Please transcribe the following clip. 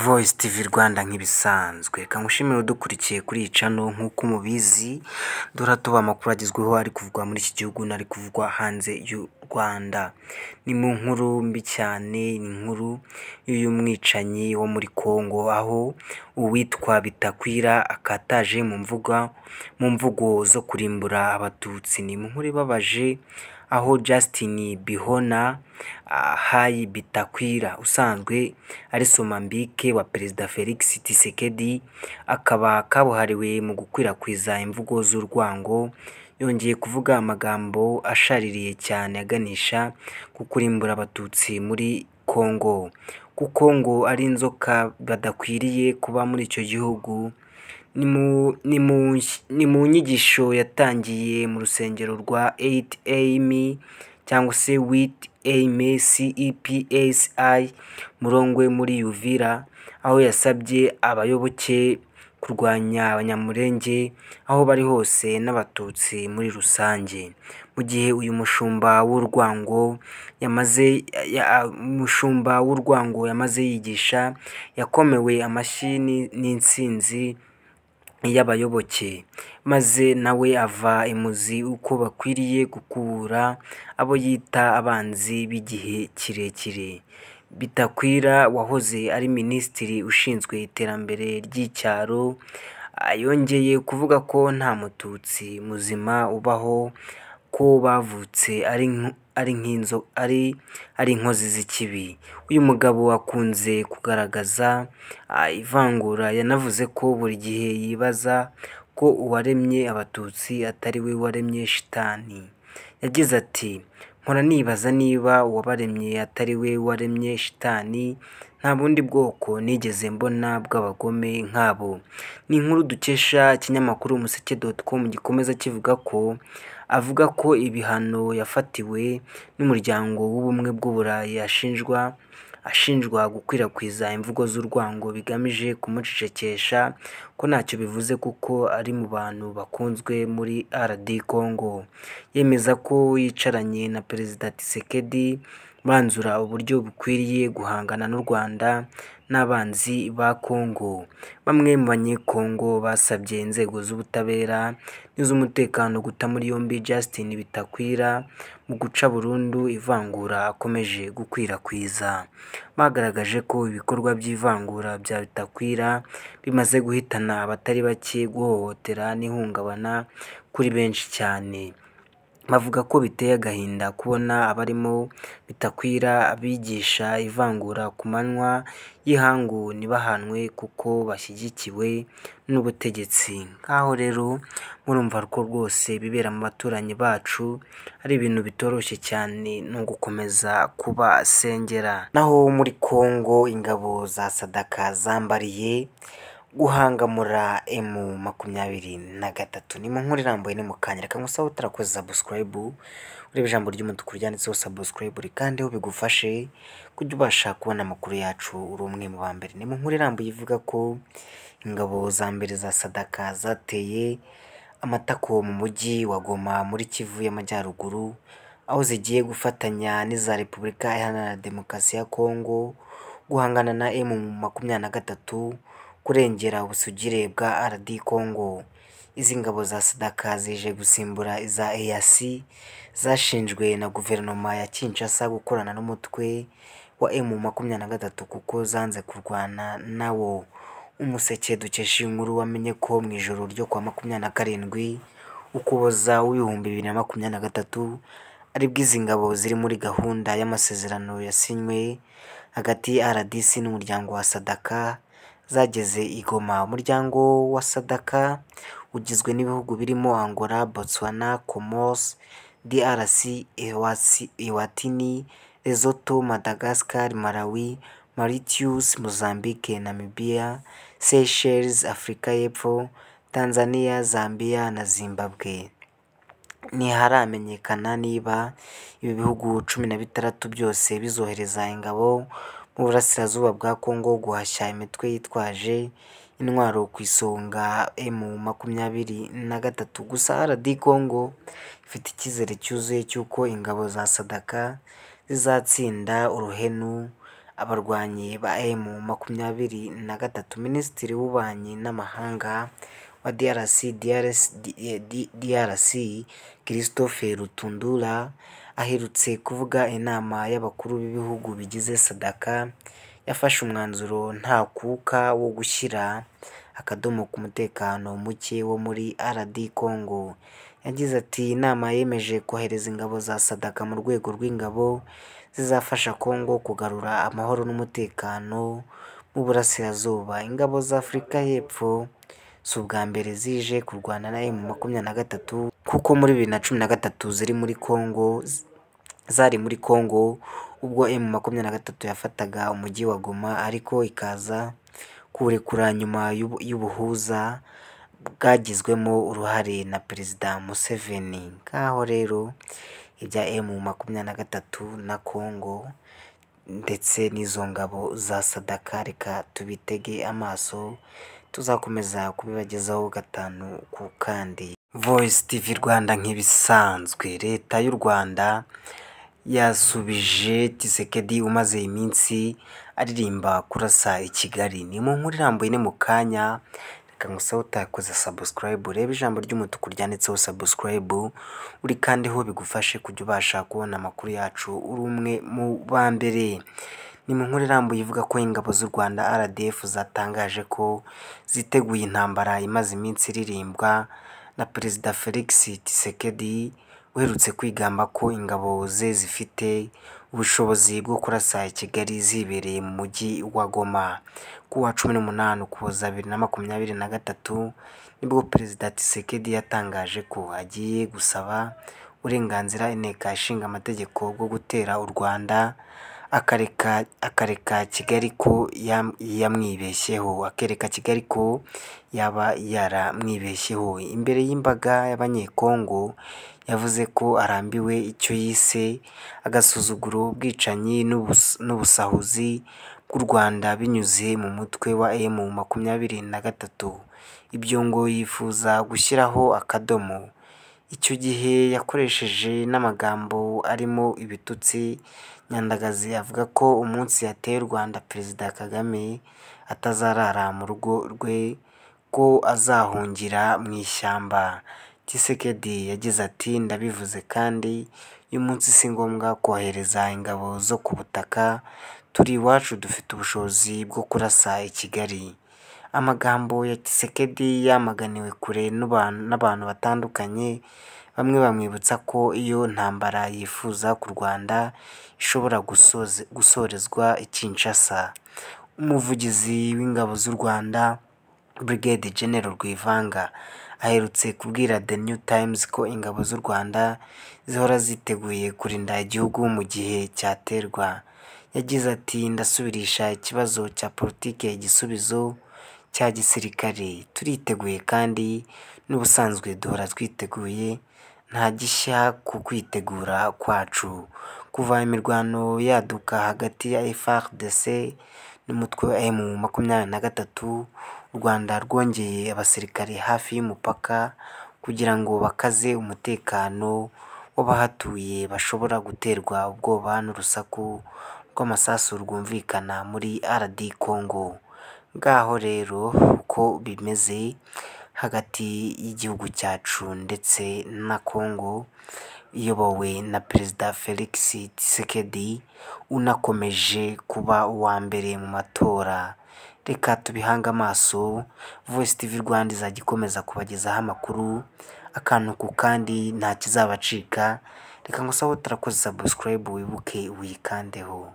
Voice TV Rwanda nk'ibisanzwe kangushimire udukurikiye kuri iyi cano nk'uko umubizi dore tuba amakuru agezweho ari kuvugwa muri iki gihugu n'ari kuvugwa hanze y'u Rwanda ni mu nkuru mbi cyane ni inkuru y'umwicanyi wo muri Congo aho uwitwa Bitakwira akataje mu mvuga mu mvugo zo kurimbura abatutsi ni mu nkuru ibabaje aho Justin Bihona Hayi Bitakwira usanzwe ari Somambike wa Perezida Felix Tshisekedi akaba kabuhariwe mu gukwirakwiza imvugo z'urwango yongeye kuvuga amagambo ashaririye cyane aganisha ku kurimbura abatutsi muri Congo kuko ngo ari inzoka badakwiriye kuba muri icyo gihugu ni mu ni mu nsh- ni mu nyigisho yatangiye mu rusengero rwa 8am cyangwa se with aime cepasi murongwe muri Uvira aho yasabye abayoboke kurwanya abanyamurenge aho bari hose n'abatutsi muri rusange mu gihe uyu mushumba w'urwango yamaze ya- ya- umushumba w'urwango yamaze yigisha yakomewe amashyi ni- n'intsinzi y'abayoboke maze nawe ava imuzi uko bakwiriye gukubura abo yita abanzi b'igihe kirekire Bitakwira wahoze ari minisitiri ushinzwe iterambere ry'icyaro ah, yongeye kuvuga ko nta mututsi muzima ubaho ko bavutse ari nk- ari nk'inzo ari ari inkozi z'ikibi uyu mugabo akunze kugaragaza ah, ivangura yanavuze ko buri gihe yibaza ko uwaremye abatutsi atari we waremye shitani yagize ati mpora nibaza niba uwabaremye atari we waremye shitani nta bundi bwoko nigeze mbona bw'abagome nk'abo ni inkuru dukesha ikinyamakuru umuseke.com gikomeza kivuga ko avuga ko ibihano yafatiwe n'umuryango w'ubumwe bw'uburayi ashinjwa ashinjwa gukwirakwiza imvugo z'urwango bigamije kumucecekesha ko ntacyo bivuze kuko ari mu bantu bakunzwe muri RD Congo yemeza ko yicaranye na Perezida Tshisekedi banzura uburyo bukwiriye guhangana n'u Rwanda n'abanzi ba Congo bamwe mu banyekongo basabye inzego z'ubutabera n'iz'umutekano guta muri yombi Justin Bitakwira mu guca burundu ivangura akomeje gukwirakwiza bagaragaje ko ibikorwa by'ivangura bya Bitakwira bimaze guhitana abatari bake guhohotera n'ihungabana kuri benshi cyane bavuga ko biteye agahinda kubona abarimo Bitakwira abigisha ivangura ku manywa y'ihangu ntibahanwe kuko bashyigikiwe n'ubutegetsi nk'aho rero murumva ko rwose bibera mu baturanyi bacu ari ibintu bitoroshye cyane ni ugukomeza kubasengera naho muri Congo ingabo za Sadaka zambariye guhangamura emu makumyabiri na gatatu ni mu nkuru irambuye ni mu kanya reka ngusaho utarakoze sabusikarayibu ureba ijambo ry'umutuku ryanditseho sabusikarayibu rikandeho bigufashe kujya ubasha kubona amakuru yacu uri umwe mu ba mbere ni mu nkuru irambuye ivuga ko ingabo za mbere za sadaka zateye amatako mu mujyi wa Goma muri Kivu y'Amajyaruguru aho zigiye gufatanya n'iza Repubulika Iharanira Demokarasi ya Kongo guhangana na M makumyabiri na gatatu kurengera ubusugire bwa RD Congo izi ngabo za Sadaka zije gusimbura iza EAC zashinjwe na guverinoma ya Kinshasa gukorana n'umutwe wa M makumyabiri na gatatu kuko zanze kurwana nawo umuseke dukesha iyi nkuru wamenye ko mu ijoro ryo kuwa makumyabiri na karindwi ukuboza w'ibihumbi bibiri na makumyabiri na gatatu aribwo izi ngabo ziri muri gahunda y'amasezerano yasinywe hagati ya RDC n'umuryango wa Sadaka zageze i Goma umuryango wa Sadaka ugizwe n'ibihugu birimo Angola, Botswana, Comoros, DRC, Ewasi- Ewatini, Lesotho, Madagascar, Malawi, Mauritius, Mozambique, Namibia, Seychelles, Afurika y'Epfo, Tanzania, Zambia na Zimbabwe ntiharamenyekana niba ibi bihugu cumi na bitandatu byose bizohereza ingabo mu burasirazuba bwa Congo guhashya imitwe yitwaje intwaro ku isonga emu makumyabiri na gatatu gusa RD Congo ifite icyizere cyuzuye cy'uko ingabo za Sadaka zizatsinda uruhenu abarwanyi ba emu makumyabiri na gatatu Minisitiri w'Ububanyi n'Amahanga wa DRC DRC, DRC Christophe Rutundura aherutse kuvuga inama y'abakuru b'ibihugu bigize Sadaka yafashe umwanzuro nta kuka wo gushyira akadomo ku mutekano muke wo muri RD Congo yagize ati inama yemeje kohereza ingabo za Sadaka mu rwego rw'ingabo zizafasha Congo kugarura amahoro n'umutekano mu burasirazuba ingabo za Afurika y'Epfo si ubwa mbere zije kurwana na emu makumyabiri na gatatu kuko muri bibiri na cumi na gatatu ziri muri Congo zari muri Congo ubwo emu makumyabiri na gatatu yafataga umujyi wa Goma ariko ikaza kuwurekura nyuma y'ubu- y'ubuhuza bwagizwemo uruhare na Perezida Museveni ngaho rero ibya emu makumyabiri na gatatu na Congo ndetse n'izo ngabo za Sadaka reka tubitege amaso tuzakomeza kubibagezaho gatanu ku kandi Voice TV Rwanda nk'ibisanzwe leta y'u Rwanda yasubije Tshisekedi umaze iminsi aririmba kurasa i Kigali ni mu nkuru irambuye ni mu kanya reka ngusabe utakoze subscribe reba ijambo ry'umutuku ryanditseho subscribe uri kandi ho bigufashe kujya ubasha kubona amakuru yacu uri umwe mu ba mbere ni mu nkuru irambuye ivuga ko ingabo z'u Rwanda RDF zatangaje ko ziteguye intambara imaze iminsi iririmbwa na Perezida Felix Tshisekedi uherutse kwigamba ko ingabo ze zifite ubushobozi bwo kurasa i Kigali zibereye mu mujyi wa Goma ku wa cumi n'umunani Ukuboza bibiri na makumyabiri na gatatu nibwo Perezida Tshisekedi yatangaje ko agiye gusaba uburenganzira inteko ishinga amategeko bwo gutera u Rwanda akareka akareka Kigali ko yam- yamwibeshyeho akereka Kigali ko yaba yaramwibeshyeho imbere y'imbaga y'abanyekongo yavuze ko arambiwe icyo yise agasuzuguro ubwicanyi n'ubus- n'ubusahuzi bw'u Rwanda binyuze mu mutwe wa emu makumyabiri na gatatu ibyo ngo yifuza gushyiraho akadomo icyo gihe yakoresheje n'amagambo arimo ibitutsi Nyandagazi avuga ko umunsi yateye u Rwanda Perezida Kagame atazarara mu rugo rwe ko azahungira mu ishyamba Tshisekedi yagize ati ndabivuze kandi uyu munsi si ngombwa kohereza ingabo zo ku butaka turi iwacu dufite ubushobozi bwo kurasa i Kigali amagambo ya Tshisekedi yamaganiwe kure n'abantu n'abantu batandukanye bamwe bamwibutsa ko iyo ntambara yifuza ku Rwanda ishobora gusoze- gusorezwa i Kinshasa umuvugizi w'ingabo z'u Rwanda Brigade General Rwivanga aherutse kubwira The New Times ko ingabo z'u Rwanda zihora ziteguye kurinda igihugu mu gihe cyaterwa yagize ati ndasubirisha ikibazo cya politike igisubizo cya gisirikare turiteguye kandi n'ubusanzwe duhora twiteguye nta gishya ku kwitegura kwacu kuva imirwano yaduka hagati ya FARDC n'umutwe wa M makumyabiri na gatatu u Rwanda rwongeye abasirikare hafi y'umupaka kugira ngo bakaze umutekano w'abahatuye bashobora guterwa ubwoba n'urusaku rw'amasasu rwumvikana muri RD Congo ngaho rero uko bimeze hagati y'igihugu cyacu ndetse na Congo iyobowe na Perezida Felix Tshisekedi unakomeje kuba uwa mbere mu matora reka tubihange amaso Voice TV Rwanda izajya ikomeza kubagezaho amakuru akantu ku kandi nta kizabacika reka ngusabe utarakoze subscribe wibuke uyikandeho